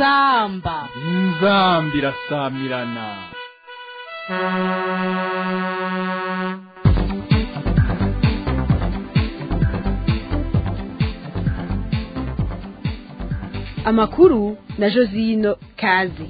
inzamba inzambi irasamirana amakuru na josino kazi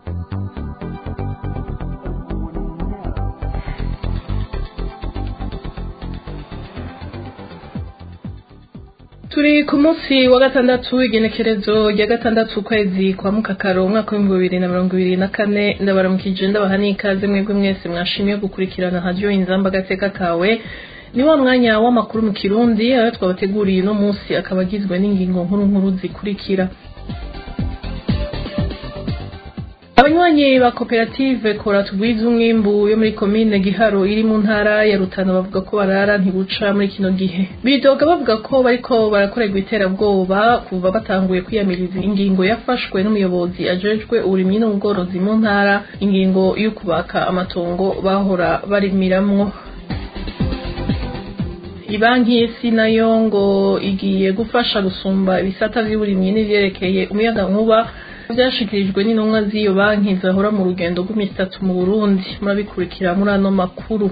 turi ku munsi wa gatandatu igenekerezo rya gatandatu ukwezi kwa mukakaro umwaka w'ibihumbi bibiri na mirongo ibiri na kane ndabaramukije ndabaha n'ikaze mwebwe mwese mwashimiye gukurikirana hadiyo inzamba agateka kawe ni wa mwanya w'amakuru mu kirundi ayo twabateguriye uno munsi akaba agizwe n'ingingo nkuru nkuru zikurikira abanywanyi ba koperative kora tugwiza umwimbu yo muri komine giharo iri mu ntara ya rutana bavuga ko barara ntibuca muri kino gihe bidoga bavuga ko bariko barakorerwa iterabwoba kuva batanguye kwiyamiriza ingingo yafashwe n'umuyobozi ajejwe uburimyi n'ubworozi mu ntara ingingo yo kubaka amatongo bahora barimiramwo ibanki y'isi nayo ngo igiye gufasha gusumba ibisata vy'uburimyi n'ivyerekeye umuyagankuba vyashikirijwe n'intumwa z'iyo banki zahora mu rugendo rw'imisi itatu mu burundi murabikurikira muri ano makuru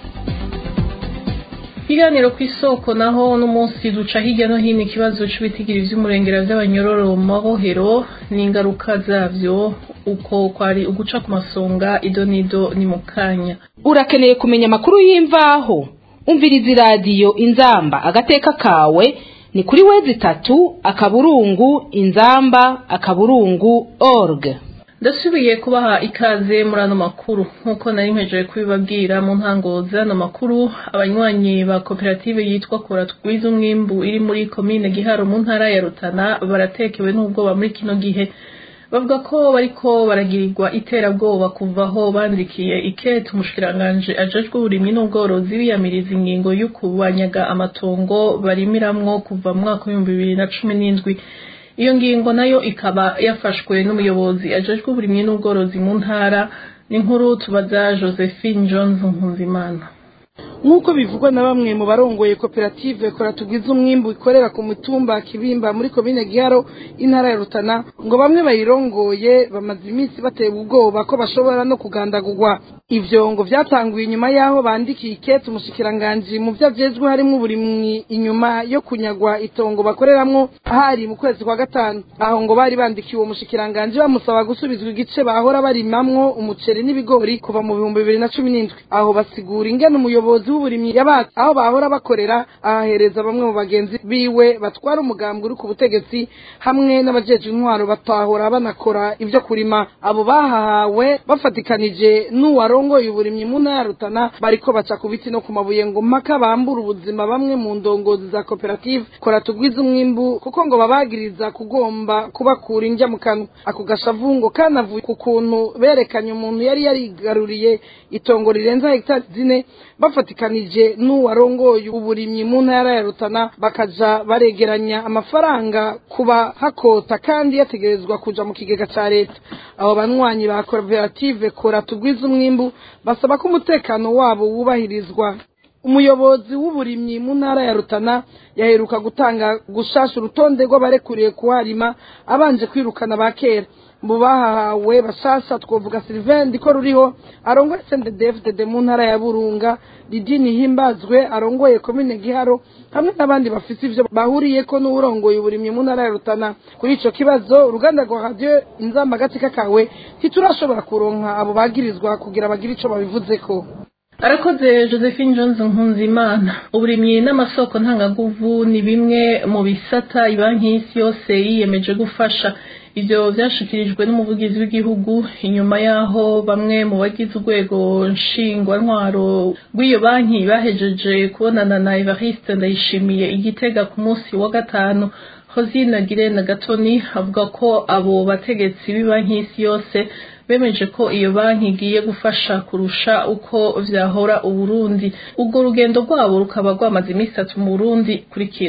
ikiganiro ku isoko naho n'umunsi duca hirya no hino ikibazo c'ibitigira vy'umurengera vy'abanyororo mu mabohero n'ingaruka zavyo uko kwari uguca ku masonga ido n'ido ni mu kanya urakeneye kumenya amakuru y'imvaho umviriza iradiyo inzamba agateka kawe ni kuri wezi itatu akaburungu inzamba akaburungu org ndasubiye kubaha ikaze muri ano makuru nk'uko nari mpejeje kubibabwira mu ntango z'ano makuru abanywanyi ba koperative yitwa kora tugwiza umwimbu iri muri komine giharo mu ntara ya rutana baratekewe n'ubwoba muri kino gihe bavuga ko bariko baragirirwa iterabwoba kuva aho bandikiye ikete umushikiranganje ajejwe uburimyi n'ubworozi biyamiriza ingingo yo kubanyaga amatongo barimiramwo kuva mu mwaka w'ibihumbi bibiri na cumi n'indwi iyo ngingo nayo ikaba yafashwe n'umuyobozi ajejwe uburimyi n'ubworozi mu ntara n'inkuru tubaza josephine jones nkunzimana nk'uko bivugwa na bamwe mu barongoye koperative kora tugwiza umwimbu ikorera ku mutumba kibimba muri komine giharo intara ya rutana ngo bamwe bayirongoye bamaze iminsi batewe ubwoba ko bashobora no kugandagurwa ivyo ngo vyatanguye inyuma y'aho bandikiye ikete umushikiranganji mu vyo ajejwe harimwo uburimwi inyuma yo kunyagwa itongo bakoreramwo hari mu kwezi kwa gatanu aho ngo bari bandikiye uwo mushikiranganji bamusaba gusubizwa igice bahora barimamwo umuceri n'ibigori kuva mu bihumbi bibiri na cumi n'indwi aho basigura ingene umuyobozi w'uburimyi yabatse aho bahora bakorera ahahereza bamwe mu bagenzi biwe batwara umugambi uri ku butegetsi hamwe n'abajeje intwaro batahora banakora ivyo kurima abo bahahawe bafatikanije n'uwarongoye uburimyi mu ntara ya rutana bariko baca ku biti no ku mabuye ngo mpaka bambura ubuzima bamwe mu ndongozi za koperative kora tugwiza umwimbu kuko ngo babagiriza kugomba kubakura indya mu kanwa ako gashavu ngo kanavuye ku kuntu berekanye umuntu yari yarigaruriye itongo rirenza hegitari zine bafatikanije n'uwarongoye uburimyi mu ntara ya rutana bakaja baregeranya amafaranga kuba hakota kandi yategerezwa kuja mu kigega ca leta abo banywanyi ba koperative kora tugwiza umwimbu basaba ko umutekano wabo wubahirizwa umuyobozi w'uburimyi mu ntara ya rutana yaheruka gutanga gushasha urutonde rw'abarekuriye kuharima abanje kwirukana ba kera mu bahahawe bashasha twovuga Sylvain ndiko ruriho arongoye CNDD-FDD mu ntara ya Burunga Didini Himbazwe arongoye komine Giharo hamwe n'abandi bafise ivyo bahuriyeko n'urongoye uburimyi mu ntara ya Rutana kuri ico kibazo uruganda rwa radio inzamba gatika kawe ntiturashobora kuronka abo bagirizwa kugira bagire ico babivuzeko arakoze josephine jones nkunzimana uburimyi n'amasoko ntangaguvu ni bimwe mu bisata ibanki y'isi yose yiyemeje gufasha ivyo vyashikirijwe n'umuvugizi w'igihugu inyuma yaho bamwe mu bagize urwego nshingwantwaro rw'iyo banki bahejeje kubonana na evariste ndayishimiye igitega ku munsi wa gatanu hosine girene gatoni avuga ko abo bategetsi b'ibanki y'isi yose bemeje ko iyo banki igiye gufasha kurusha uko vyahora uburundi ubwo rugendo rwabo rukaba rwamaze iminsi itatu mu burundi kurikira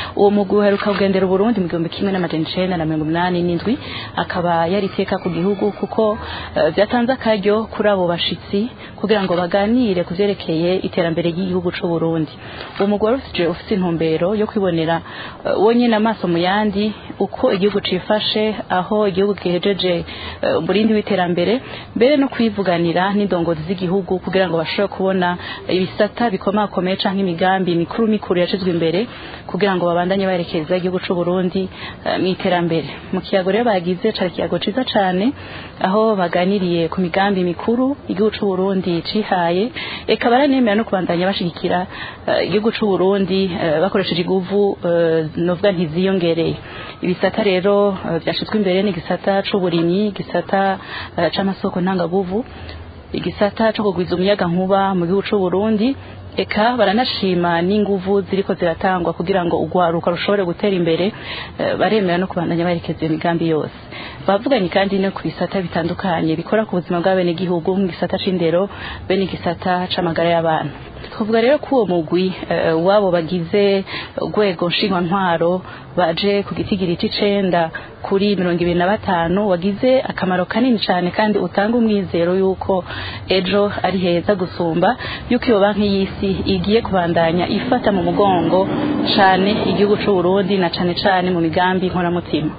uwo mugwi uheruka kugendera uburundi mu gihumbi kimwe n'amajana icenda na mirongo inani n'indwi akaba yari iteka ku gihugu kuko eh, vyatanze akaryo kuri abo bashitsi kugira ngo baganire ku vyerekeye iterambere ry'igihugu c'u Burundi uwo mugwi wari ufise ufise intumbero yo kwibonera eh, wonyene amaso mu yandi uko igihugu cifashe aho igihugu gihejeje eh, umurindi w'iterambere mbere no kwivuganira n'indongozi z'igihugu kugira ngo bashobore kubona ibisata bikomakomeye canke imigambi mikuru mikuru yashizwe imbere kugira ngo babandanye baherekeza igihugu c'u Burundi eh, mu iterambere mu kiyago rero bagize cari ikiyago ciza cane aho baganiriye ku migambi mikuru igihugu c'u Burundi cihaye eka baranemera no kubandanya bashigikira eh, igihugu c'u Burundi eh, bakoresheje iguvu eh, novuga ntiziyongereye ibisata rero eh, vyashizwe imbere ni igisata c'uburimyi igisata eh, c'amasoko ntangaguvu igisata co kugwiza umuyaga nkuba mu gihugu c'u Burundi eka baranashima n'inguvu ziriko ziratangwa kugira ngo urwaruka rushobore gutera imbere eh, baremera no kubandanya baherekeza iyo migambi yose bavuganye kandi no ku bisata bitandukanye bikora ku buzima bw'abenegihugu nk'igisata c'indero be n'igisata c'amagara y'abantu tuvuga rero ko uwo mugwi eh, wabo bagize urwego nshingwantwaro baje ku gitigiri c'icenda kuri mirongo ibiri na batanu wagize akamaro kanini cane kandi utanga umwizero yuko ejo ari heza gusumba yuko iyo banki y'isi igiye kubandanya ifata mu mugongo cane igihugu c'u Burundi na cane cane mu migambi nkoramutima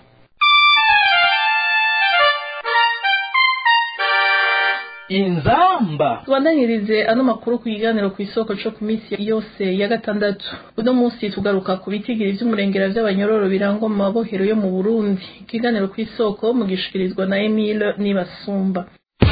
inzamba tubandanirize ano makuru ku kiganiro ku isoko co ku minsi yose ya gatandatu uno munsi tugaruka ku bitigiri vy'umurengera vy'abanyororo birangwa mu mabohero yo mu burundi ikiganiro ku isoko mugishikirizwa na emile nibasumba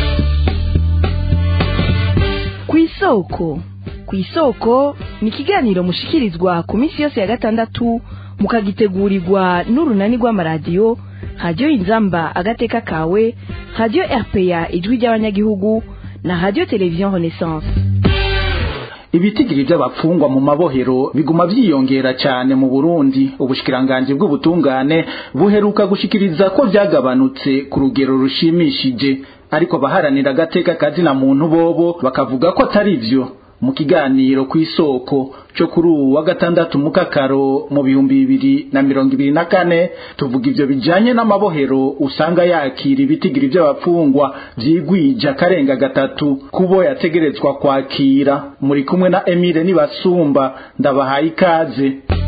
ku isoko ku isoko ni ikiganiro mushikirizwa ku minsi yose ya gatandatu mukagitegurirwa n'urunani rw'amaradiyo radiyo inzamba agateka kawe radiyo rpa ijwi ry'abanyagihugu na radiyo televiziyo renaissance ibitigiri by'abapfungwa mu mabohero biguma vyiyongera cyane mu Burundi ubushikiranganji bw'ubutungane buheruka gushikiriza ko vyagabanutse ku rugero rushimishije ariko abaharanira agateka kazina muntu bobo bakavuga ko atari vyo mu kiganiro ku isoko cyo kuri ubu wa gatandatu mu kakaro mu bihumbi bibiri na mirongo ibiri na kane tuvuga ivyo bijanye n'amabohero usanga yakira ibitigiri vy'abapfungwa vyigwija karenga gatatu kubo yategerezwa kwakira muri kumwe na Emile Nibasumba ndabahaye ikaze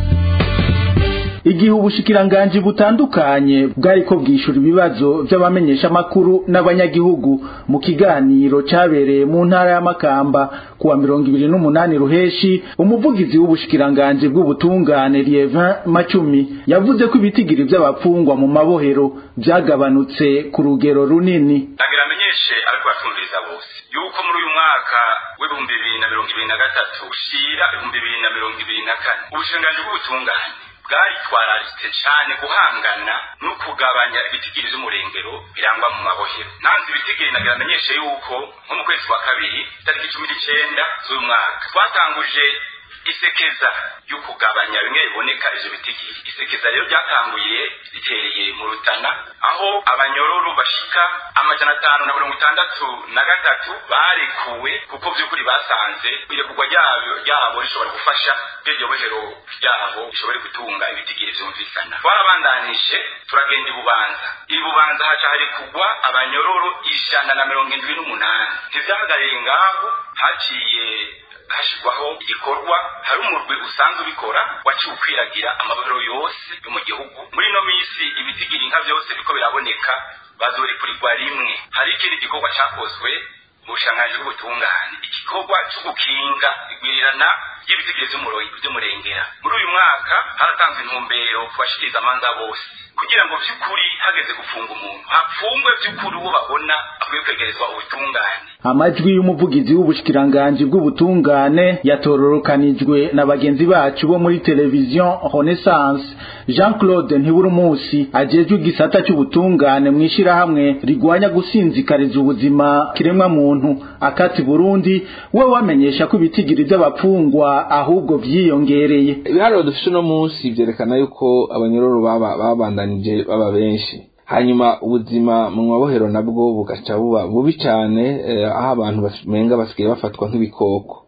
igihe ubushikiranganji butandukanye bwariko bwishura ibibazo vy'abamenyesha makuru n'abanyagihugu mu kiganiro cabereye mu ntara y'amakamba kuwa mirongo ibiri n'umunani ruheshi umuvugizi w'ubushikiranganji bw'ubutungane Lievin Macumi yavuze ko ibitigiri vy'abapfungwa mu mabohero vyagabanutse ku rugero runini nagira amenyeshe ariko batumviriza bose yuko muri uyu mwaka w'ibihumbi bibiri na mirongo ibiri na gatatu ushira ibihumbi bibiri na mirongo ibiri na kane ubushikiranganji bw'ubutungane bwaritwararitse cyane guhangana no kugabanya ibitigiri vy'umurengero birangwa mu mabohero nanze ibitigiri nagira amenyeshe yuko nko mu kwezi kwa kabiri tariki cumi n'icenda z'uyu mwaka twatanguje isekeza yo kugabanya bimwe biboneka ivyo bitigiri isekeza rero ryatanguye ritereye mu rutana aho abanyororo bashika amajana atanu na mirongo itandatu na gatatu barekuwe kuko vy'ukuri basanze irekurwa ryabo ryabo rishobora gufasha iryo bohero ryabo rishobore gutunga ibitigiri vyumvikana twarabandanije turagenda ibubanza ibubanza haca harekugwa abanyororo ijana na mirongo indwi n'umunani ntivyahagariye ngaho haciye hashirwaho igikorwa hari umurwi usanzwe ubikora waciye ukwiragira amabohero yose yo mu gihugu muri ino minsi ibitigiri nka vyose biriko biraboneka bazorekurirwa rimwe hari ikindi gikorwa cakozwe mu bushanganji bw'ubutungane igikorwa co gukinga igwirirana ry'ibitigiri vy'umurengera muri uyu mwaka haratanzwe intumbero ku bashikiriza amanza bose kugira ngo vy'ukuri hageze gufunga umuntu hapfungwe vy'ukuri uwo babona akwiye kwegerezwa ubutungane amajwi y'umuvugizi w'ubushikiranganji bw'ubutungane yatororokanijwe na bagenzi bacu bo muri televiziyo Renaissance Jean Claude Ntiburumusi ajejwe igisata cy'ubutungane mu ishirahamwe rigwanya gusinzikariza ubuzima kiremwa muntu akati Burundi we wamenyesha ko ibitigiri by'abapfungwa ahubwo vyiyongereye ibiharuro dufite uno munsi vyerekana yuko abanyororo baba babandanije baba benshi hanyuma ubuzima mu mabohero nabwo bugaca buba bubi cyane aho abantu bamenga basigaye bafatwa nk'ibikoko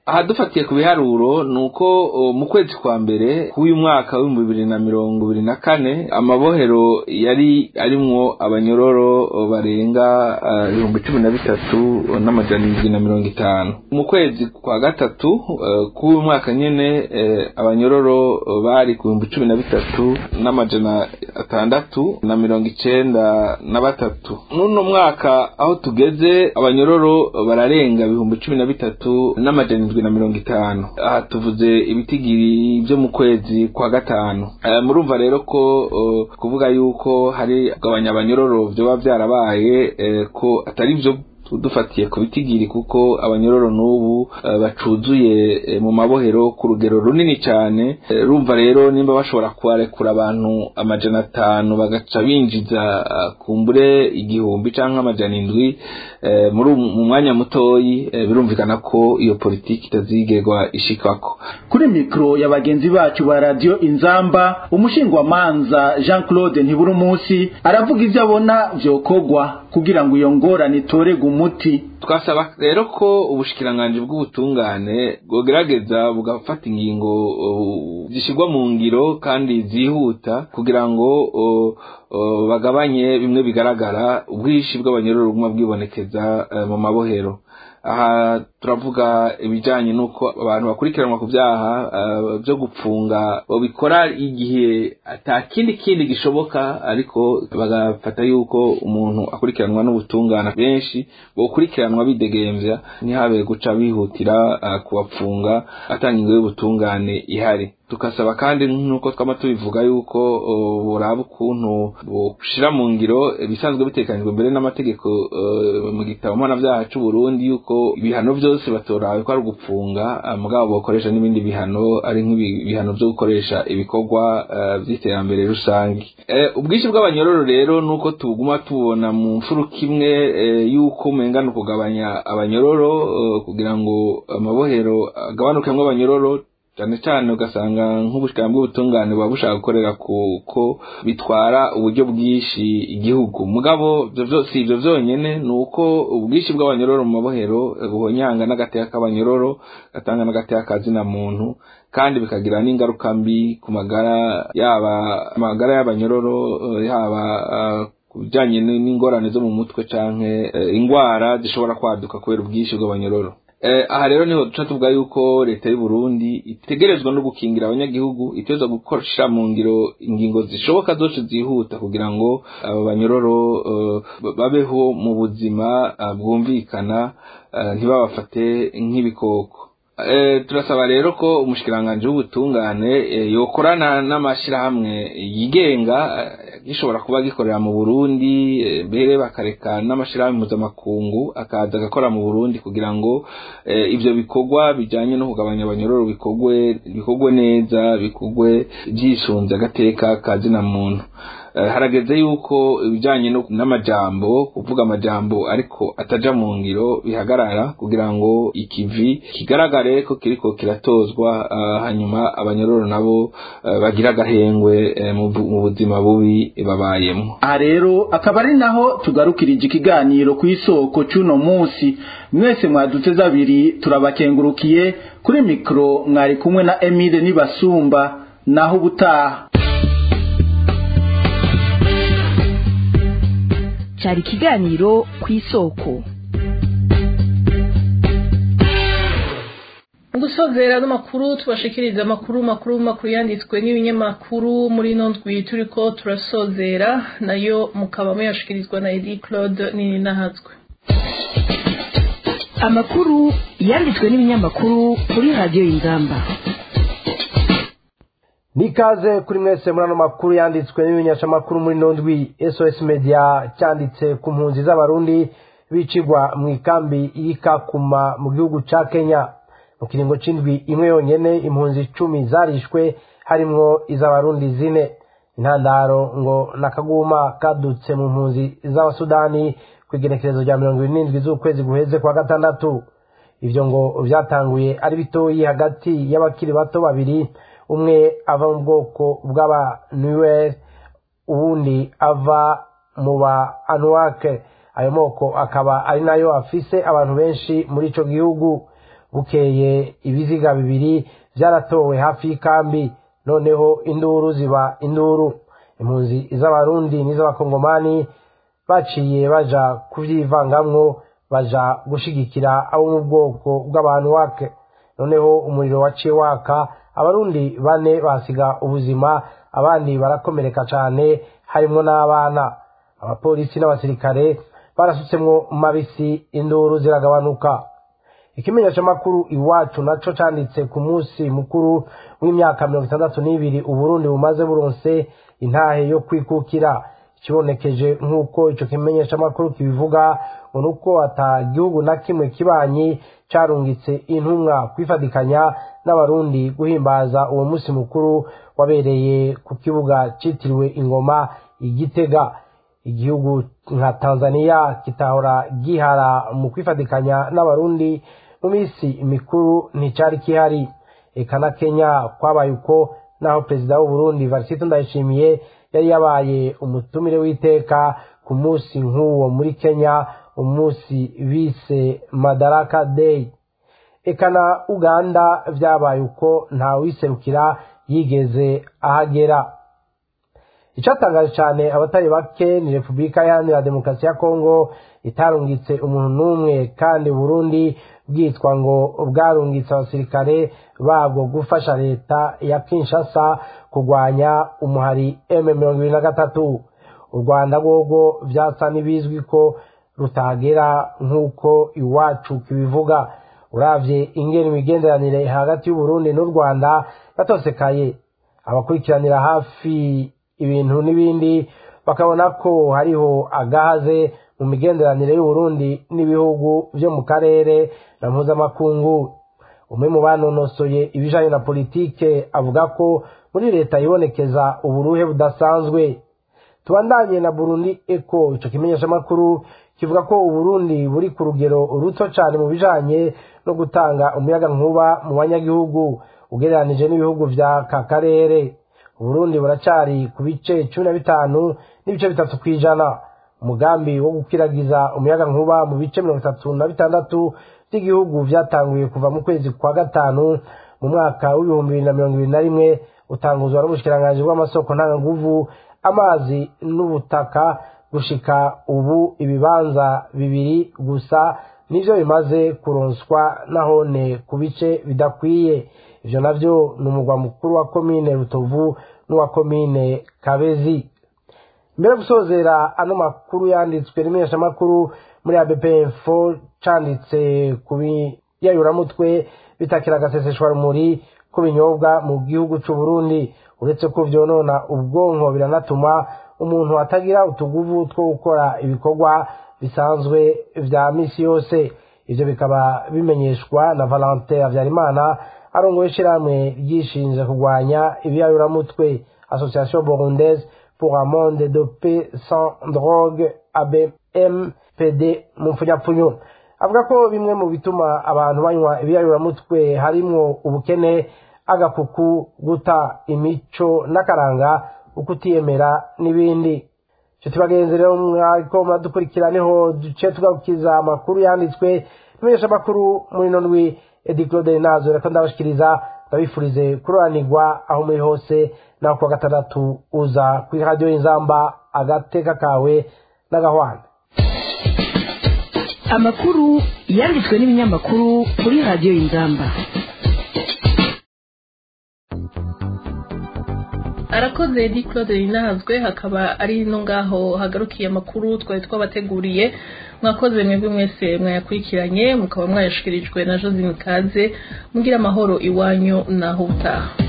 aha dufatiye ku biharuro ni uko mu kwezi kwa mbere k'uyu mwaka w'ibihumbi bibiri na mirongo ibiri na kane amabohero yari arimwo abanyororo barenga ibihumbi cumi na bitatu n'amajana indwi na mirongo itanu mu kwezi kwa gatatu k'uyu mwaka nyene abanyororo bari ku bihumbi cumi na bitatu n'amajana atandatu na mirongo icenda na batatu n'uno mwaka aho tugeze abanyororo bararenga ibihumbi cumi na bitatu n'amajana indwi na mirongo itanu aha tuvuze ibitigiri byo mu kwezi kwa gatanu murumva rero ko kuvuga yuko hari kugabanya abanyororo vyoba vyarabaye ko atari vyo dufatiye ku bitigiri kuko abanyororo n'ubu bacuzuye mu mabohero ku rugero runini cyane rumva rero nimba bashobora kubarekura abantu amajana atanu bagaca binjiza kumbure igihumbi cyangwa amajana indwi mu mwanya mutoyi birumvikana ko iyo politiki itazigerwa ishikako kuri mikoro ya bagenzi bacu ba radiyo inzamba umushingwamanza jean claude ntibura umunsi aravuga ibyo abona byokogwa kugira ngo iyo ngorane itorerwe umuti twasaba rero ko ubushikiranganji bw'ubutungane bwogerageza bugafata ingingo zishyirwa mu ngiro kandi zihuta kugira ngo bagabanye bimwe bigaragara ubwinshi bw'abanyororo buguma bwibonekeza mu mabohero aha turavuga ibijyanye n'uko abantu bakurikiranwa ku byaha byo gupfunga babikora igihe ata kindi kindi gishoboka ariko bagafata yuko umuntu akurikiranwa n'ubutungane benshi bukurikiranwa bidegembya ntihabe guca bihutira kubapfunga atanga ingo y'ubutungane ihari tukasaba kandi nk'uko twaba tubivuga yuko buraba ukuntu bushyira mu ngiro ibisanzwe bitekanijwe mbere n'amategeko mu gitabo mpanabyaha cy'u Burundi yuko ibihano byose batorawe ko ari ugupfunga mugabo bakoresha n'ibindi bihano ari nk'ibihano byo gukoresha ibikorwa by'iterambere rusange ubwinshi bw'abanyororo rero ni uko tuguma tubona mu mfuruka imwe y'uko umengana kugabanya abanyororo kugira ngo amabohero agabanukemo abanyororo cyane cyane ugasanga nk'ubushikana bw'ubutungane buba bushaka gukorera kuko bitwara uburyo bwinshi igihugu mugabo si ibyo byonyine ni uko ubwinshi bw'abanyororo mu mabohero buhonyanga n'agateka k'abanyororo gatanga n'agateka kazina muntu kandi bikagira n'ingaruka mbi ku magara yaba amagara y'abanyororo yaba ku bijyanye n'ingorane zo mu mutwe cyangwa indwara zishobora kwaduka kubera ubwinshi bw'abanyororo aha rero niho duca tuvuga yuko leta y'u Burundi itegerezwa no gukingira abanyagihugu iteza gukoresha mu ngiro ingingo zishoboka zose zihuta kugira ngo aba banyororo babeho mu buzima bwumvikana ntibabafate nk'ibikoko turasaba rero ko umushikiranganji w'ubutungane yokorana n'amashyirahamwe yigenga gishobora kuba gikorera mu burundi mbere bakareka n'amashyirahamwe mpuzamakungu akaza agakora mu burundi kugira ngo ibyo bikorwa bijyanye no kugabanya abanyororo bikorwe neza bikorwe byisunze agateka ka zina muntu harageze yuko ibijyanye n'amajambo kuvuga amajambo ariko ataja mu ngiro bihagarara kugira ngo ikivi kigaragare ko kiriko kiratozwa hanyuma abanyororo nabo bagira agahengwe mu buzima bubi babayemo aha rero akaba ari naho tugarukirije ikiganiro ku isoko cy'uno munsi mwese mwaduteze abiri turabakengurukiye kuri mikoro mwari kumwe na emile nibasumba naho ubutaha cyari ikiganiro ku isoko mu gusozera n'amakuru tubashikiriza amakuru makuru makuru yanditswe n'ibinyamakuru muri ino ndwi turi ko turasozera nayo mukaba muyashikirizwa na edi claude nini nahazwe amakuru yanditswe n'ibinyamakuru kuri radiyo y'ingamba nikaze kuri mwese muri ano makuru yanditswe n'ibimenyeshamakuru muri ndwi sos media cyanditse ku mpunzi z'abarundi bicigwa mu ikambi y'ikakuma mu gihugu ca kenya mu kiringo c'indwi imwe yonyene impunzi icumi zarishwe harimwo iz'abarundi zine intandaro ngo nakaguma kadutse mu mpunzi z'abasudani ku igenekerezo rya mirongo ibiri n'indwi z'ukwezi guheze kwa gatandatu ivyo ngo vyatanguye ari bitoyi hagati y'abakiri bato babiri umwe ava mu bwoko bw'abanuwer uwundi ava mu ba anuwake ayo moko akaba ari nayo afise abantu benshi muri ico gihugu bukeye ibiziga bibiri byaratowe hafi y'ikambi noneho induru ziba induru impunzi z'abarundi n'iz'abakongomani baciye baja kuvyivangamwo baja gushigikira abo mu bwoko bw'abantu wake noneho umuriro waciye waka abarundi bane basiga ubuzima abandi barakomereka cane harimwo n'abana abapolisi n'abasirikare barasutsemwo mabisi induru ziragabanuka ikimenyesha makuru iwacu naco canditse ku munsi mukuru w'imyaka mirongo itandatu n'ibiri uburundi bumaze buronse intahe yo kwikukira kibonekeje nk'uko ico kimenyesha makuru kibivuga ngo nuko ata gihugu na kimwe kibanyi carungitse intumwa kwifadikanya n'abarundi guhimbaza uwo munsi mukuru wabereye ku kibuga citiriwe ingoma igitega igihugu nka tanzania kitahora gihara mu kwifadikanya n'abarundi mu minsi mikuru nticari kihari eka na kenya kwabaye uko naho perezida w'uburundi varisito ndayishimiye yari yabaye umutumire w'iteka ku munsi nk'uwo muri kenya umunsi bise madaraka day eka na uganda vyabaye uko ntawiserukira yigeze ahagera icyatangaje cyane abatari bake ni repubulika iharanira demokarasi ya kongo itarungitse umuntu n'umwe kandi burundi bwitwa ngo bwarungitse abasirikare babwo gufasha leta ya kinshasa kurwanya umuhari m mirongo ibiri na gatatu u rwanda rwogo byasa n'ibizwi ko rutagera nk'uko iwacu kibivuga uravye ingene imigenderanire hagati y'uburundi n'u rwanda yatosekaye abakurikiranira hafi ibintu n'ibindi bakabona ko hariho agahaze mu migenderanire y'uburundi n'ibihugu vyo mu karere na mpuzamakungu umwe mu banonosoye ibijanye na politike avuga ko muri leta yibonekeza uburuhe budasanzwe tubandanye na burundi eko ico kimenyeshamakuru kivuga ko uburundi buri ku rugero ruto cane mu bijanye no gutanga umuyaga nkuba mu banyagihugu ugereranije n'ibihugu vya ka karere uburundi buracari ku bice cumi na bitanu n'ibice bitatu kw'ijana umugambi wo gukwirakwiza umuyaga nkuba mu bice mirongo itatu na bitandatu by'igihugu vyatanguye kuva mu kwezi kwa gatanu mu mwaka w'ibihumbi bibiri na mirongo ibiri na rimwe utanguzwa n'ubushikiranganji bw'amasoko ntanganguvu amazi n'ubutaka gushika ubu ibibanza bibiri gusa nivyo bimaze kuronswa nahone ku bice bidakwiye ivyo navyo ni umugwa mukuru wa komine rutovu n'uwa komine kabezi mbere yo gusozera ano makuru yanditswe n'imenyeshamakuru muri abp info canditse ku biyayuramutwe bitakira agaseseshwa rumuri ku binyobwa mu gihugu c'uburundi uretse ko vyonona ubwonko biranatuma umuntu atagira utuguvu two gukora ibikorwa bisanzwe vya misi yose ivyo bikaba bimenyeshwa na valentin havyarimana arongoye ishirahamwe ryishinze kurwanya ibiyayuramutwe association burundaise pour un monde de paix sans drogue abmpd mu mpfunyapfunyo avuga ko bimwe mu bituma abantu banywa ibiyayuramutwe harimwo ubukene agakuku guta imico n'akaranga ukutiyemera n'ibindi nshuti bagenzi rero mwariko muradukurikira niho duce tugarukiza amakuru yanditswe n'imenyesha amakuru muri ino ndwi edi claude nazo reka ndabashikiriza ndabifurize kuroranirwa aho muri hose naho kuwa gatandatu uza kuri radiyo y'inzamba agateka kawe n'agahwana amakuru yanditswe n'ibinyamakuru kuri radiyo y'inzamba arakoze edi claude rinahazwe hakaba ari no ngaho hagarukiye amakuru twari twabateguriye mwakoze mwebwe mwese mwayakurikiranye mukaba mwayashikirijwe na josine kaze mugira amahoro iwanyu naho utaha